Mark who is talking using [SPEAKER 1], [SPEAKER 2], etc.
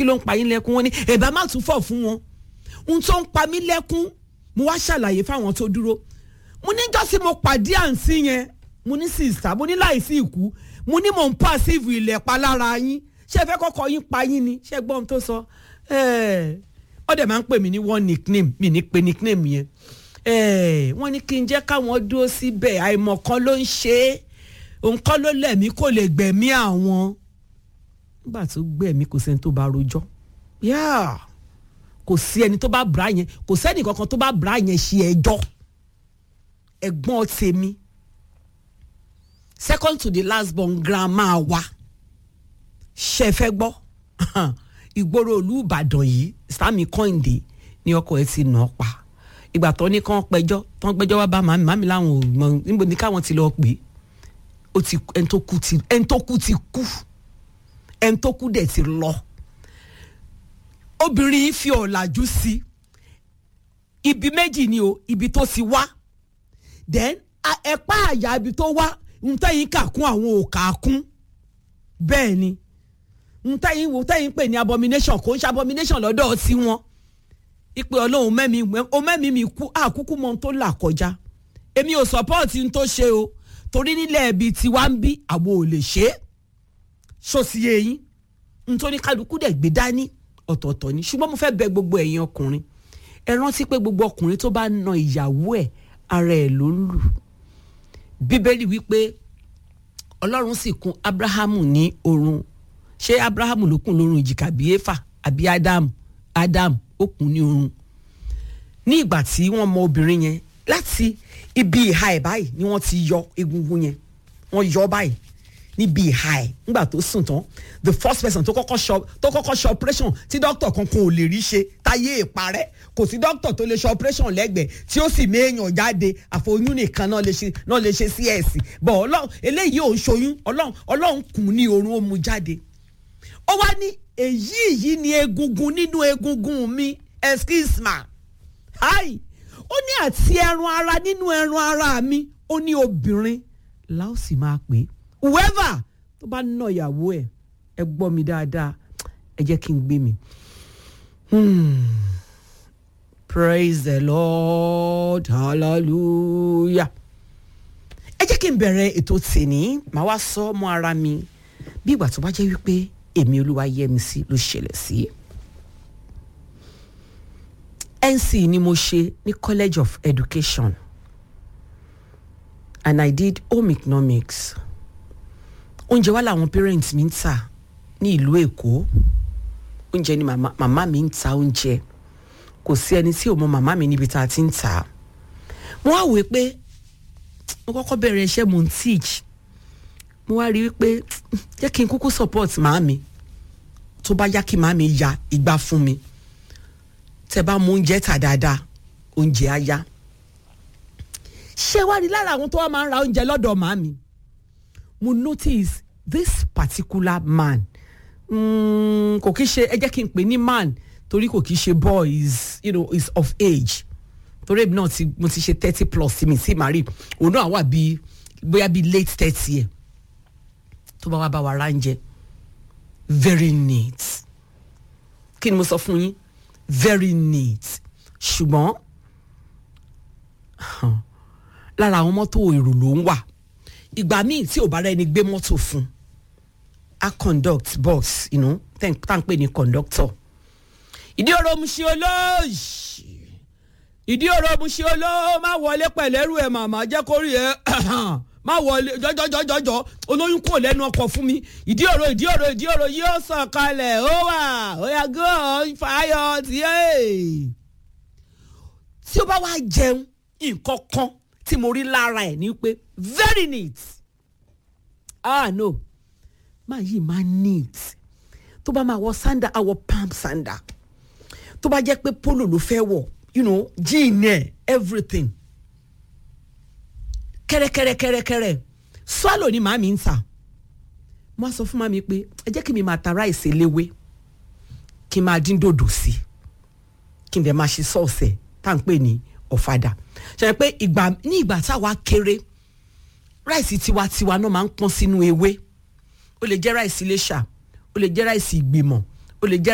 [SPEAKER 1] kí ló ń pa yín lẹ́kún wọn ni ẹ̀bá má tún fọ̀ fún wọn ohun tó ń pa mí lẹ́kún mo wá ṣàlàyé fáwọn tó dúró mo níjọ́ tí mo pàdé àǹtí yẹn mo ní sista mo ní láìsí ìkú mo ní mò ń pàṣíìfù ilẹ̀ pa lára yín ṣé ẹ fẹ́ kọ́kọ́ yín pa yín ni ṣé ẹ gbọ́ ohun tó sọ ọ dẹ̀ máa ń pè mí ní one nickname mi ní pe nickname yẹn wọ́n ní kí n jẹ́ káwọn dúró síbẹ̀ àìmọ̀kan ló ń ṣe é òǹkọ́ ló lẹ̀mí kò lè gbẹ̀mí àwọn nígbà tó gbẹ̀mí kò sẹ́ni tó bá rojọ́ yáà kò sí ẹni tó bá bra yẹn kò sẹ́ni kankan tó bá bra yẹn ṣe ẹjọ́ ẹ̀gbọ́n tèmi second to the last born grandma wa ṣe fẹ́ gbọ́ ìgboro ìlú Ìbàdàn yìí Sami Kọ́hìndé ní ọkọ ẹ̀ ti nà ọ́ pa ìgbà tó ní kán pẹjọ́ tán gbẹ́jọ́ wá bá màmí màmí láwọn ò mọ níbo ni káwọn ti lọ pè é ó ti ẹni tó kú ti ẹni tó kú ti kú ẹni tó kú dẹ̀ ti lọ obìnrin yìí fi ọ̀làjú sí ibi méjì ni o ibi tó ti wá then ẹ̀pá àyà ibi tó wá ń tẹ́yìn kà kún àwọn òkà kún bẹ́ẹ̀ ni ń tẹ́yìn wò tẹ́yìn pè ní abomination kò ń ṣe abomination lọ́dọ̀ sí wọn ìpè ọlọ́run mẹ́mi o mẹ́mi mi kú àkúkú mọ́ tó là kọjá èmi ò support n tó ṣe o torí nílẹ̀ ibi tiwa ń bí àwọn ò lè ṣe é ṣòsì eyín n tó ní kálukú dẹ̀ gbé dání ọ̀tọ̀ọ̀tọ̀ ni ṣùgbọ́n mo fẹ́ bẹ̀ gbogbo ẹ̀yin ọkùnrin ẹ rántí pé gbogbo ọkùnrin tó bá na ìyàwó ẹ̀ ara ẹ̀ ló ń lù bíbélì wípé ọlọ́run sì kùn abrahamu ní orun ṣé abrahamu ló kùn lórun ìjìká bí éfà àbí ádámù ádámù ó kùn ní orun ní ìgbà tí wọ́n mọ obìnrin yẹn láti ibi ìhà ẹ̀ báyìí ni wọ́n ti yọ egungun yẹn wọ́n yọ báyìí níbi ìhà ẹ̀ nígbà tó sùn tán the first person tó kọ́kọ́ ṣọ tó kọ́kọ́ ṣe operation tí doctor kankan ò lè rí ṣe táyé ìparẹ́ kò sí doctor tó lè ṣe operation lẹ́gbẹ̀ẹ́ tí ó sì méèyàn jáde àfoyún nìkan náà lè ṣe náà lè ṣe cs bọ̀ ọlọ́run eléyìí ò ń ṣoyún ọlọ́run ọlọ́run kùn ní orun ó mu jáde ó wá ní èyí yìí ni egungun nínú egungun mi excuse ma hi ó ní àti ẹran ara nínú ẹran ara mi ó ní obìnrin la ó sì máa pè é whoever tó bá ná ìyàwó ẹ ẹ gbọ́ mi dáadáa ẹ jẹ́ kí n gbé mi. Hmm. praise the lord hallelujah. ẹ jẹ́ kí n bẹ̀rẹ̀ ètò tèní màá wá sọ ọmọ ara mi bí ìgbà tó bá jẹ́ wípé èmi olúwa yẹ mi sí ló ṣẹlẹ̀ sí. NC ni mo ṣe ní College of Education and I did home economics oúnjẹ wa làwọn parents mi ń tà ní ìlú Èkó oúnjẹ ni màmá màmá mi ń ta oúnjẹ kò sí ẹni tí ò mọ màmá mi níbi tá a ti ń tà á mo wá wòó pé mo kọ́kọ́ bẹ̀rẹ̀ iṣẹ́ mo ń teach mo wá rí i pé jẹ́ kí n kúkú support màámi tó bá yá kí màámi ya ìgbà fún mi tẹ́ bá mú oúnjẹ tà dáadáa oúnjẹ á yá ṣé wá rí lára àwọn tó wá máa ń ra oúnjẹ lọ́dọ̀ màámi mo notice this particular man mm, kò kí ṣe ẹ jẹ́ kí n pè ní man torí kò kí ṣe boy is you know is of age torí èmi náà ti mo ti ṣe thirty plus sí mi sí màrí òun náà wà bíi bóyá bíi late thirty ẹ̀ tó bá wá bá wa ránjẹ very neat kí ni mo sọ fún yín very neat ṣùgbọ́n lára àwọn mọ́tò èrò ló ń wà ìgbà míì tí ò bá rẹ́ni gbé mọ́tò fún a conduct bus you know, tá à ń pè ní conductor ìdí ọ̀rọ̀ mu ṣe olóòṣì ìdí ọ̀rọ̀ mu ṣe olóò má wọlé pẹ̀lẹ́rù ẹ̀ màmá jẹ́ kó rí ẹ má wọlé jọjọjọjọjọ olóyún kò lẹ́nu ọkọ̀ fún mi ìdí ọ̀rọ̀ ìdí ọ̀rọ̀ ìdí ọ̀rọ̀ yóò sàn kalẹ̀ ó wà ó yà gán fàáyọ tiẹ̀. tí ó bá wá jẹun nǹkan kan tí mo rí lára ẹ̀ ní pé very neat ah no máa yìí máa neat tó bá máa wọ sanda àwọ palm sanda tó bá jẹ́ pé polo ló fẹ́ wọ̀ you know jean ẹ̀ everything kẹ́rẹ́kẹ́rẹ́kẹ́rẹ́kẹ́rẹ́ swallow ni màmí ń tà mo á sọ fún màmí pé ẹ jẹ́ kí mi máa ta ráìsì eléwé kí n máa dín dòdò sí kí n dẹ̀ máa ṣe sọ́ọ̀sẹ̀ tá à ń pè ní ọ̀fadà ṣe pé ìgbà ní ìgbà táwa kéré ráìsì tiwantiwa náà máa ń pọ́n sínú ewé ó lè jẹ́ ráìsì iléṣà ó lè jẹ́ ráìsì ìgbìmọ̀ ó lè jẹ́